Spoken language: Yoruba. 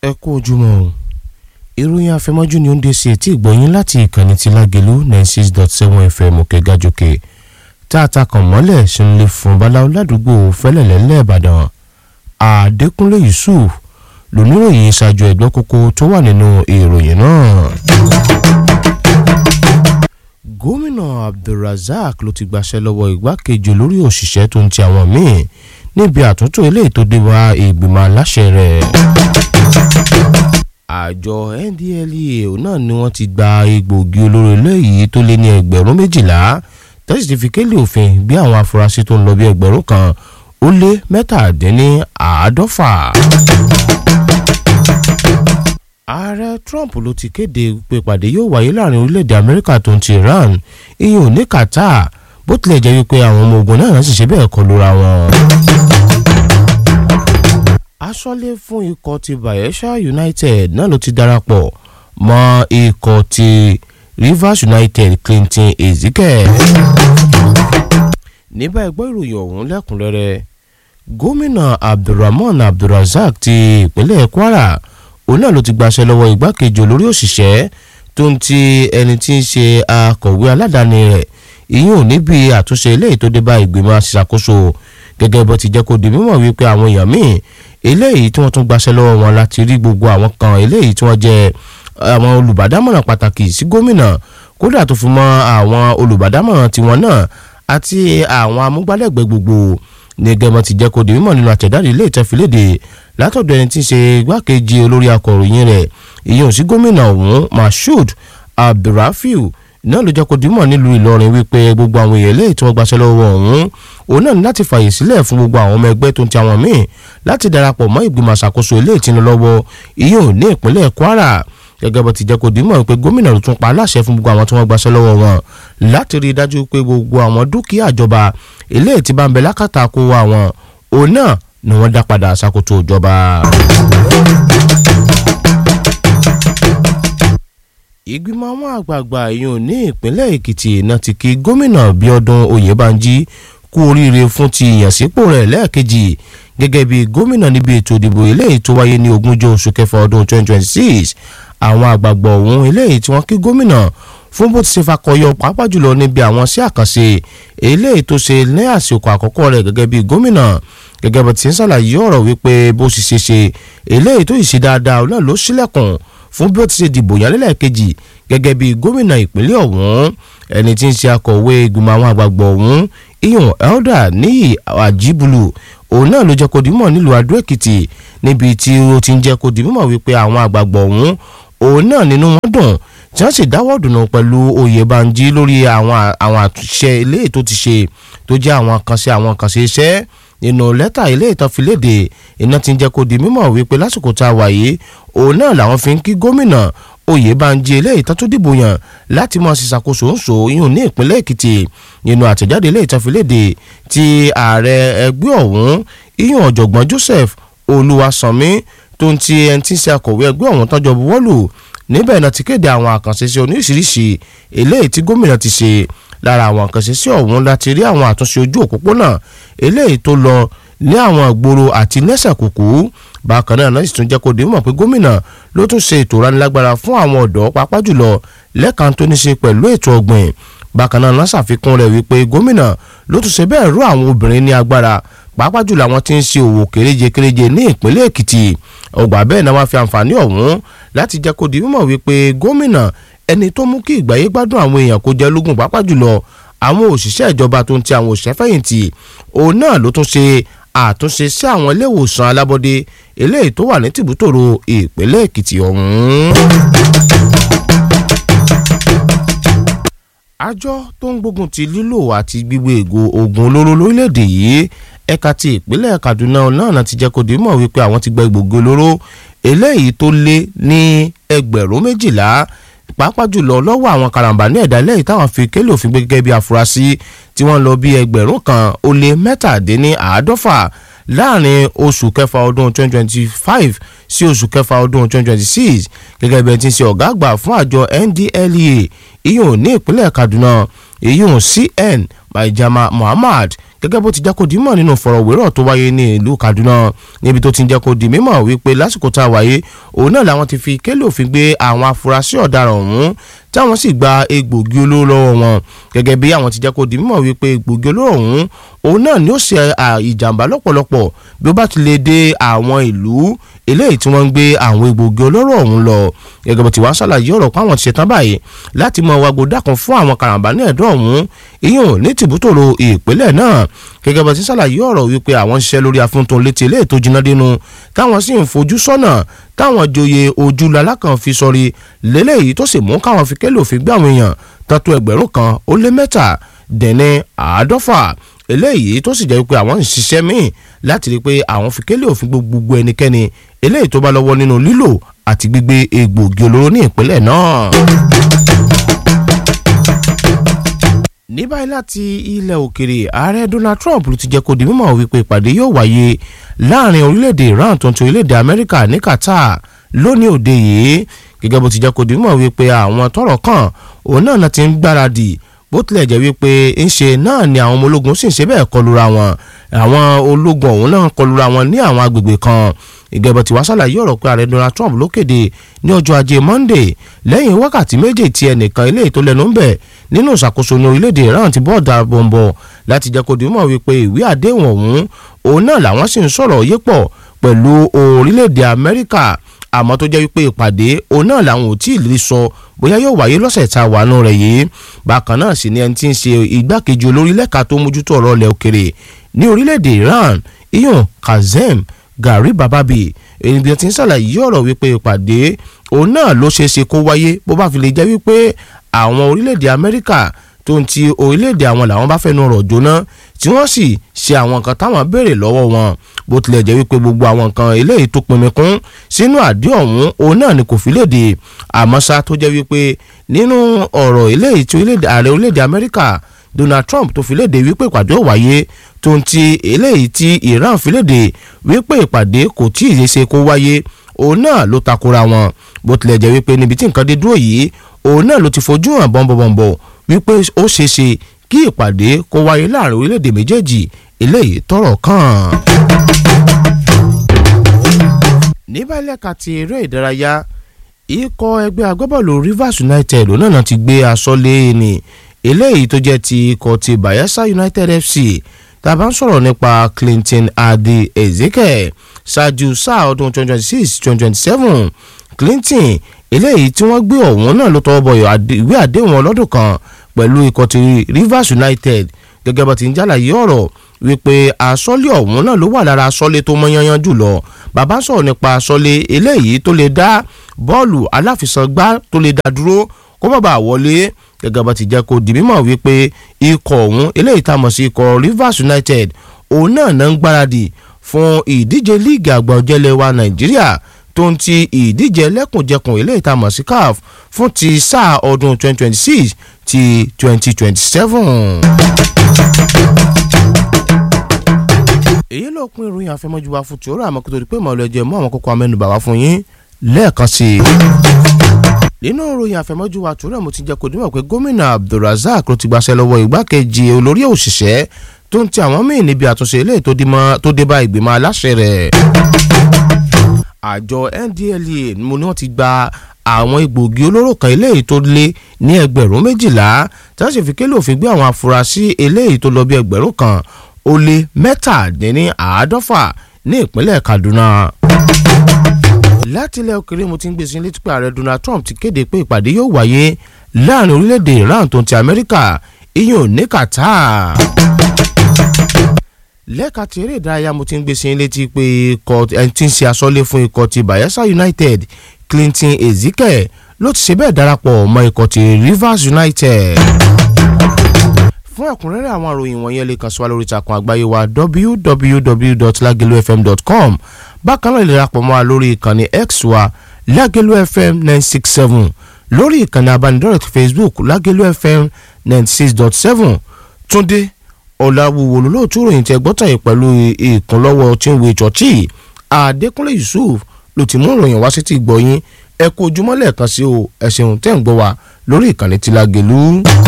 ẹ kú ojúmọ́ o ìròyìn àfẹmọ́jú ni ó ń dé sí etí ìgbọ̀nyín láti ìkànnì ti lágẹ̀lú ninety six dot seven fm òkè gàjòkè tá a ta kàn mọ́lẹ̀ sínúlẹ̀ fún baláwo ládùúgbò fẹ́lẹ̀lẹ́ lẹ́ẹ̀bàdàn àdékúnlé yusuf lóníròyìn ṣáájú ẹ̀gbọ́n kókó tó wà nínú ìròyìn náà. gómìnà abdulrasaq ló ti gbaṣẹ́ lọ́wọ́ igbákejì olórí òṣìṣẹ́ tó ń ti àwọn míì níbi àtúntò eléyìí tó dé wá ìgbìmọ̀ aláṣẹ rẹ̀ àjọ ndlea náà ni wọ́n ti gba egbòogi olóró eléyìí tó lé ní ẹgbẹ̀rún méjìlá tẹ́sí ti fi kélé òfin bí àwọn afurasí tó ń lọ bí ẹgbẹ̀rún kan ó lé mẹ́tàdínní àádọ́fà. ààrẹ trump ló ti kéde pé ìpàdé yóò wáyé láàrin orílẹ̀-èdè amẹ́ríkà tó ń ti iran ìyẹn ò ní qatar bó tilẹ̀ jẹ́ wípé àwọn ọmọ ogun náà sì ṣe bẹ́ẹ̀ kọlu ra wọn aṣọ́lé fún ikọ̀ ti bayelsa united náà ló ti darapọ̀ mọ́ ikọ̀ ti rivers united clinton ezike. níbà ẹgbẹ́ ìròyìn ọ̀hún lẹ́kùnrẹ́rẹ́ gómìnà abdulrahman abdulrasaq ti ìpínlẹ̀ kwara òun náà ló ti gbaṣẹ́ lọ́wọ́ igbákejì olórí òṣìṣẹ́ tó ń ti ẹni tí ń ṣe akọ̀wé aládàáni rẹ̀ ìyún níbi àtúnṣe eléyìí tó dé bá ìgbìmọ̀ aṣàkóso gẹ́gẹ́ bó ti jẹ́ kó di mímọ̀ wípé àwọn èèyàn míì eléyìí tí wọ́n tún gbaṣẹ́ lọ́wọ́ wọn láti rí gbogbo àwọn kan eléyìí tí wọ́n jẹ́ àwọn olùbádámọ̀ràn pàtàkì sí gómìnà kódà tó fi mọ́ àwọn olùbádámọ̀ràn tiwọn náà àti àwọn amúgbálẹ́gbẹ̀ẹ́ gbogbo ní gẹ́gẹ́ ti jẹ́ kó di mímọ̀ nínú àtẹ̀dáde ilé ìtẹ́filéde látọ̀dọ̀ ẹni tí ń ṣe igbákejì olórí akọ̀ròyìn rẹ̀ ìyẹn sí gómìnà ọ̀hún mashood abdulrafiu náà ló jẹ́ kó di mímọ̀ nílùú ìlọrin wípé gbogbo àwọn èèyàn eléyìí tí wọ́n gbaṣẹ́ lọ́wọ́ ọ̀hún òun náà ní láti fààyè sílẹ̀ fún gbogbo àwọn ọmọ ẹgbẹ́ tó ń ti àwọn míì láti darapọ̀ mọ́ ìgbìmọ̀ àṣàkóso ilé ìtinú lọ́wọ́ ìyẹn ò ní ìpínlẹ̀ kwara gẹ́gẹ́ bó ti jẹ́ kó dìímọ̀ pé gómìnà ló tún pa aláṣẹ fún gbogbo àwọn tí wọ́n gbaṣẹ́ lọ́wọ́ wọn láti rí i dájú pé gbogbo àwọn dúkìá ìjọba ilé tí bá ń bẹ lákàtà kó wa wọn òun náà ni wọ́n dá padà ṣàkóso ìjọba. ìgbìmọ̀ àwọn àgbààgbà ìyún ní ìpínlẹ̀ èkìtì náà ti kí gómìnà bíọ́dún oyèbánjí kú oríire fún ti ìyànsípò rẹ̀ lẹ́ẹ̀kejì gẹ́gẹ́ bí gómìnà níbi ètò ìdìbò eléyìí tó wáyé ní ogúnjọ́ oṣù kẹfà ọdún 2026 àwọn àgbààgbà ọ̀hún eléyìí tí wọ́n kí gómìnà fún bó ti ṣe fakọyọ pàápàá jùlọ níbi àwọn sí àkànṣe eléyìí tó ṣe ní àsìkò àkọ́kọ́ rẹ̀ gẹ́gẹ́ bí gómìnà gẹ́gẹ́ bó ti ń ṣàlàyé ọ̀rọ̀ wípé bó ṣe ṣe ṣe eléyìí tó ìṣe dáadáa náà ló ṣílẹ̀kùn fún bí ó ti ṣe dìbò yálẹ́lẹ̀ kejì gẹ́gẹ́ bí gómìnà ìpínlẹ̀ ọ̀hún ẹni tí ń ṣe akọ̀wé ìgbìmọ̀ àwọn àgbààgbà ọ̀hún iyan elder níyì àjíbulu òun náà ló jẹ́ kó dìímọ̀ nílùú adó èkìtì níbi tí ó ti ń jẹ́ kó dìímọ̀ wípé àwọn àgbààgbà ọ̀hún òun náà nínú wọn dùn tí wọ́n sì dáwọ́ dùnú pẹ̀lú oyèbánjí lórí àwọn àwọn àtúnṣe eléyìí tó ti ṣe tó jẹ́ àwọn àkànṣe àwọn àkànṣe iṣẹ́ nínú lẹ́tà ilé ìtọ́filédè iná ti ń jẹ́ kó di mímọ̀ wípé lásìkò tá a wà yìí òun náà làwọn fi ń kí gómìnà oyèbánjí eléyìí tó tún dìbò yàn láti mọ̀ sí ṣàkóso ń so yún ní ìpínlẹ̀ èkìtì nínú àtẹ̀jáde ilé ìtọ́filédè ti ààrẹ ẹgbẹ́ ọ̀hún iyún ọ̀jọ̀gbọ́n joseph olúwasanmi tó ń ti ẹni tí ń ṣe akọ̀wé ẹgbẹ́ ọ̀hún tọ́jọ́ buwọ́lù níbẹ̀ náà ti kéde àwọn àkànṣe sí oníṣiríṣi eléyìí tí gómìnà ti ṣe lára àwọn àkànṣe sí ọ̀hún láti rí àwọn àtúnṣe ojú òpópónà eléyìí tó lọ ní àwọn ìgboro àti nẹ́sẹ̀ kùkú bákan náà náà sì tún jẹ́ kó dé mọ̀ pé gómìnà ló tún ṣe ètò ìránilágbára fún àwọn ọ̀dọ́ pàápàá jùlọ lẹ́ẹ̀kan tó ní ṣe pẹ̀lú ètò ọ̀gbìn bákan náà náà ṣàfikún rẹ̀ wípé gómìnà ló tún ṣe bẹ́ẹ̀ rú àwọn obìnrin ní agbára pàápàá jùlọ àwọn tí ń ṣe òwò kéréje kéréje ní ìpínlẹ̀ èkìtì ọgbà bẹ́ẹ̀ náà wá fi àǹfààní ọ̀hún láti jẹ́ kó di mímọ̀ wípé gómìnà ẹni tó mú kí ìgbáyé gbádùn àwọn èèyàn kó jẹ́ lógún pàápàá jùlọ àwọn òṣìṣẹ́ ìjọba tó ń ti àwọn òṣìṣẹ́ fẹ̀yìntì òun náà ló tún ṣe àtúnṣe sí àwọn ilé ìwòsàn alábọ́dé eléyìí tó wà ní tìbútòrò ìpínlẹ̀ èkìtì ọ̀hún. àjọ tó ń gbógun ti lílò àti gbígbé ègò oògùn olóró lórílẹ̀‐èdè yìí ẹ̀ka ti ìpínlẹ̀ kaduna náà ti jẹ́ kó di mọ̀ wípé àwọn ti gba egbògi olóró eléyìí tó lé ní ẹgbẹ̀rún méjìlá pàápàá jùlọ lọ́wọ́ àwọn karambà ní ẹ̀dá lẹ́yìn táwọn fi kélé òfin gbé gẹ́gẹ́ bí afurasí tí wọ́n lọ bí ẹgbẹ̀rún kan ó lé mẹ́tàdínní àádọ́fà láàrin oṣù kẹfà ọdún 2025 sí oṣù kẹfà ọdún 2026 gẹ́gẹ́ bí ẹ ti ń ṣe ọ̀gá àgbà fún àjọ NDLEA iyùn ní ìpínlẹ̀ Kaduna iyùn CN Maijama Muhammad gẹ́gẹ́ bó ti jẹ́ kó di mọ̀ nínú fọ̀rọ̀wérọ̀ tó wáyé ní ìlú Kaduna níbi tó ti ń jẹ́ kó di mímọ̀ wípé lásìkò tá a wáyé òun náà làwọn ti fi kélé òfin gbé àwọn afurasí ọ̀daràn ọ̀hún táwọn sì gba egbògi olóró lọ́wọ́ wọn gẹ́gẹ́ bí àwọn ti jẹ́ kó di mímọ̀ wípé egbògi olóró ọ̀hún òun náà ni ó ṣe ìjàmbá lọ́pọ̀lọpọ̀ bí ó bá ti lè dé àwọn ìlú eléyìí tí wọ́n ń gbé àwọn egbògi olóró ọ̀hún lọ gẹ́gẹ́ bó ti wá ṣàlàyé ọ̀rọ̀ pé àwọn ti ṣetán báyìí láti mọ wàgbó dákun fún àwọn karambà ní ẹ̀dọ́ ọ̀hún ìyún ní tìbútòrò ìpínlẹ̀ náà gẹ́gẹ́ bó ti ṣàlàyé ọ̀rọ̀ wípé àwọn ń ṣiṣẹ́ lórí afúntun létí eléyìí tó jiná dénú táwọn sì ń fojú sọ́nà táwọn joyè ojú lalákan fi sọrí lélẹ́yìí tó sì mú káwọn fi kélé òfin gbé àwọn èèyàn tọ́tù ẹgbẹ̀rún kan ó lé mẹ́ta dẹ̀ni àádọ́fà eléyìí tó sì jẹ́ pé àwọn ń ṣiṣẹ́ míì láti rí i pé àwọn fi kélé òfin gbogbo ẹnikẹ́ni eléyìí tó bá lọ́wọ́ nínú lílò àti gbígbé egbògi olóró ní ìpínlẹ̀ náà. ní báyìí láti ilẹ̀ òkèrè ààrẹ Donald Trump ló ti jẹ́ kó di mímọ̀ wípé ìpàdé yóò wáyé láàrin orílẹ̀-èdè Iran tó ń ti orílẹ̀-èdè Amẹ́ríkà ní Qatar lónìí òde yìí gẹ́gẹ́ bó ti jẹ́ kó di mímọ̀ wípé àwọn tọ́rọ̀ kàn òun náà ti ń gbáradì bó tilẹ̀ jẹ́ wípé ńṣe náà ni àwọn ọmọ ológun sì ń ṣe bẹ́ẹ̀ kọlura wọn àwọn ológun ọ̀hún náà kọlura wọn ní àwọn agbègbè kan ìgẹ̀bọ̀ tí wàá ṣàlàyé ọ̀rọ̀ pé ààrẹ Donald Trump ló kéde ní ọjọ́ ajé Monday lẹ́yìn wákàtí méje tí ẹnìkan ilé ètò lẹ́nu ń bẹ̀ nínú ìṣàkóso ní orílẹ̀-èdè Iran ti bọ́ọ̀dà bọ̀m̀bọ̀ láti jẹ́ kó di mọ̀ wípé ìwé àdéhùn ọ̀hún òun náà làwọn sì ń sọ̀rọ̀ yé pọ̀ pẹ̀lú orílẹ̀-èdè Amẹ́ríkà àmọ́ tó jẹ́ wípé ìpàdé òun náà làwọn ò tí ì lè sọ bóyá yóò wáyé lọ́sẹ̀ tá a wà nù rẹ̀ yìí bákan náà sì ni ẹni tí ń ṣe igbákejì olórí lẹ́ka tó mójútó ọ̀rọ̀ ilẹ̀ òkèrè ní orílẹ̀-èdè Iran iyun Kazem Gari Bababi ènìyàn ti ń ṣàlàyé ọ̀rọ̀ wípé ìpàdé òun náà ló ṣeé ṣe kó wáyé bó bá fi lè jẹ́ wípé àwọn orílẹ̀-èdè Amẹ́ríkà tó ń ti orílẹ̀-èdè àwọn làwọn bá fẹ́nu ọ̀rọ̀ jóná tí wọ́n sì ṣe àwọn nǹkan táwọn béèrè lọ́wọ́ wọn bó tilẹ̀ jẹ́ wípé gbogbo àwọn nǹkan eléyìí tó pinmi kún sínú àdé ọ̀hún òun náà ni kò fi léde àmọ́ ṣá tó jẹ́ wípé nínú ọ̀rọ̀ eléyìí tí ààrẹ orílẹ̀-èdè Amẹ́ríkà Donald Trump tó fi léde wípé ìpàdé ò wáyé tó ń ti eléyìí tí Iran fi léde wípé ìpàdé kò tí ì ṣe kó wáyé òun náà ló takora wọn bó tilẹ̀ jẹ́ wípé níbi tí nǹkan dé dúró yìí òun náà ló ti fojú hàn bọ́nbọ̀nbọ̀ wípé ó ṣeé ṣe kí ìpàdé kó wáyé láàrin orílẹ̀-èdè méjèèjì eléyìí tọ́rọ̀ kàn. ní báyìí lẹ́ka ti eré ìdárayá ikọ̀ ẹgbẹ́ agbábọ́ọ̀lù Rivers United òun náà ti gbé aṣọ lé ní eléyìí tó jẹ́ ti ikọ̀ ti Bayelsa United FC tá a bá ń sọ̀rọ̀ nípa Clinton Adi Ezeke ṣáájú sáà ọdún 2026-2027 Clinton eléyìí tí wọ́n gbé ọ̀hún náà ló tọwọ́ bọ ìwé àdéhùn ọlọ́dún kan pẹ̀lú ikọ̀ ti Rivers United gẹ́gẹ́ bá ti ń jàlàyé ọ̀rọ̀ wípé asọ́lé ọ̀hún náà ló wà lára asọ́lé tó mọ́ yanyan jùlọ bàbá sọ̀rọ̀ nípa asọ́lé eléyìí tó lè dá bọ́ọ̀lù aláfisàngbá tó lè dá dúró kó má bàa wọlé gẹ́gẹ́ bá ti jẹ́ kó di mímọ̀ wípé ikọ̀ ọ̀hún eléyìí tá a mọ̀ sí ikọ̀ Rivers United òun náà náà ń gbáradì fún ìdíje líìgì àgbà ọ̀jẹ̀lẹ̀ wa Nàìjíríà tó ń ti ìdíje ẹlẹ́kùnjẹkùn eléyìí tá a mọ̀ sí CAF fún ti sáà ọdún 2026 ti 2027. èyí ló pín ìròyìn àfẹmọ́júwa fún tòórọ àmọ́ kó tó di pé màá lọ jẹ mọ́ àwọn kókó amẹ́nubà wá fún yín lẹ́ẹ̀kan sí i. nínú ìròyìn àfẹmọ́júwa tòórọ mo ti jẹ́ kó dímọ̀ pé gómìnà Abdulrasaq ló ti gbaṣẹ́ lọ́wọ́ igbákejì olórí òṣìṣẹ́ tó ń ti àwọn míì níbi àtúnṣe eléyìí tó dé bá ìgbìmọ̀ aláṣẹ rẹ̀. àjọ NDLEA mo ní wọ́n ti gba àwọn egbògi olóró kan eléyìí tó lé ní ẹgbẹ̀rún méjìlá tí wọ́n sì fi kélé òfin gbé àwọn afurasí eléyìí tó lọ bí ẹgbẹ̀rún kan ó lé mẹ́tàdínní àádọ́fà ní ìpínlẹ̀ Kaduna. láti ilẹ̀ òkèrè mo ti ń gbé sí létí pé ààrẹ Donald Trump ti kéde pé ìpàdé yóò wáyé láàrin orílẹ̀-èdè Iran tó ń ti Amẹ́ríkà iyùn ní Qatar. lẹ́ka ti eré ìdárayá mo ti ń gbé sí létí pé ikọ̀ ẹni tí ń ṣe aṣọ́lé fún ikọ̀ ti Bayelsa United Clinton Ezike ló ti ṣe bẹ́ẹ̀ darapọ̀ mọ́ ikọ̀ ti Rivers United fún ẹ̀kúnrẹ́rẹ́ àwọn àròyìn wọ̀nyẹn lè kàn sí wa lórí ìtàkùn àgbáyé wa www.lagelufm.com bákan náà lè darapọ̀ mọ́ wa lórí ìkànnì x wa lagelu fm nine six seven lórí ìkànnì abánidọ́rẹ̀ẹ́ facebook lagelu fm ninety six dot seven túndé ọ̀làwùwò lólóòtú ròyìn tẹ gbọ́tàn yìí pẹ̀lú ìkúnlọ́wọ́ tí ń wo ìchọ́chì adékúnlé yusuf ló ti mú ìròyìn wá sí ti gbọ̀yìn ẹ kú ojúmọ́ lẹ́ẹ̀kan sí o ẹ ṣeun tẹ́ ń gbọ́ wa lórí ìkànnì tí Lágelú.